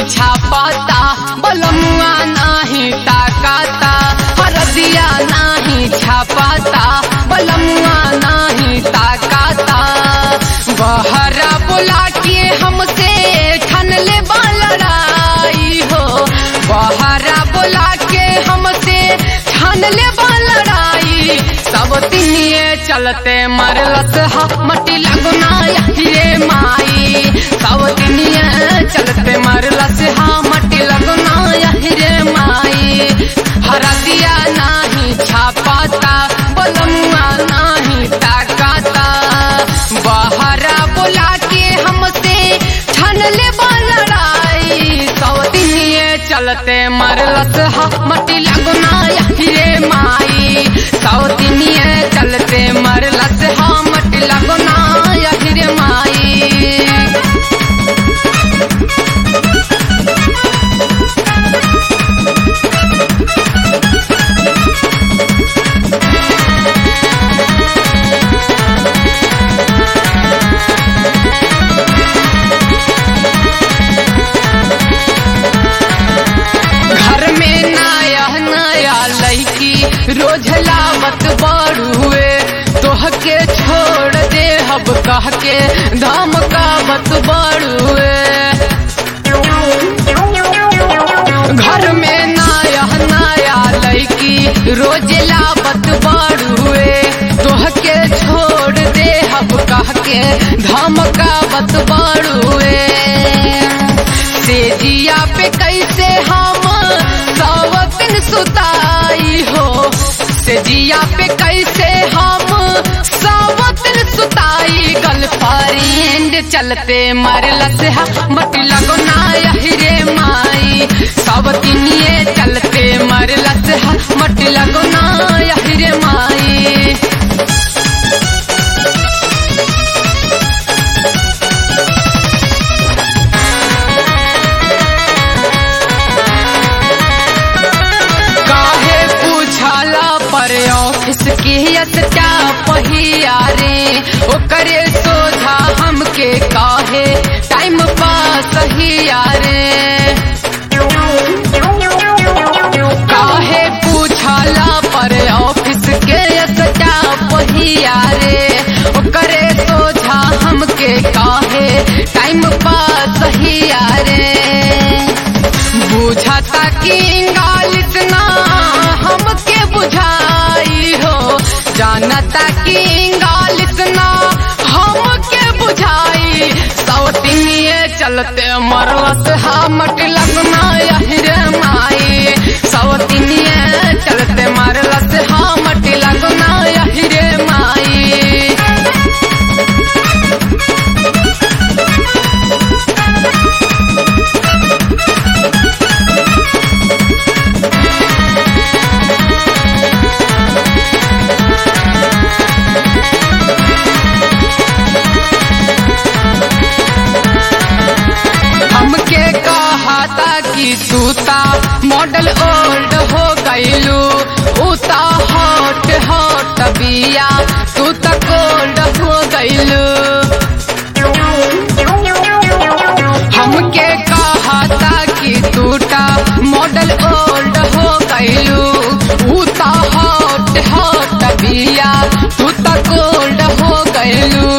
छापाता बलमुआ नाही ताकाता हरदिया नाही छापाता बलमुआ नाही ताकाता बहरा बुला के हमसे ठन ले लड़ाई हो बहरा बुला के हमसे ठन ले लड़ाई सब तिनिए चलते मरलस हा मटी लगना ये माई सब तिनिए चलते मरलस हा मटी लगना रे माई हरदिया नाही छापाता बलमुआ नाही ताकाता बहरा बुला के हमसे ठन ले लड़ाई सौतिनिए चलते मरलस हा मटी लगना रे माई सौतिनिए चलते मरलस हा मटी लगना रे माई घर में नया नया लड़की रोज लावत बड़ुए तोह के छोड़ दे हब कह के धमकावत बड़ुए घर में नया नया लड़की रोज लावत बड़ुए तोह के छोड़ दे हब कह के धमकावत बड़ुए से जिया पे कैसे हम सावतन सुताई हो से जिया पे कैसे हम सावतन सुताई गर्लफ्रेंड चलते मरलस हा मत लगना रे माई सावतिनिए चलते मरलस हा मत लगना रे माई काहे पूछाला पर ऑफिस के स्टा पहिया रे ओकरे सोझा हमके काहे टाइम पास हिया रे काहे पूछाला पर ऑफिस के स्टा पहिया रे ओकरे सोझा हमके काहे टाइम पास हिया रे बुझाता कि इंगालित ना हमके बुझाई हो जानता कि इंगालित ना हमके बुझाई सौतिनिए चलते मरलस हमट लगना रे माई सौतिनिए चलते मरलस हमट लगना रे माई हमके कहा था कि तूता मॉडल ओल्ड हो गईलू उता हॉट हॉट बिया तू त कोल्ड हो गईलू हमके कहा था कि तूता मॉडल ओल्ड हो गईलू उता हॉट हॉट बिया तू त कोल्ड हो गईलू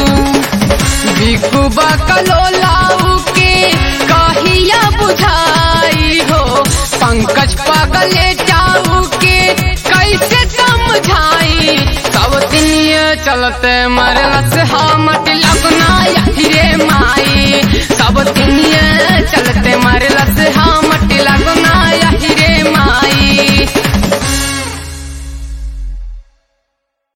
बिकुबा कलोलाऊ के कहिया बुझाई हो पंकज पगले जाऊ के कैसे समझाई सब दिन चलते मरलस हमट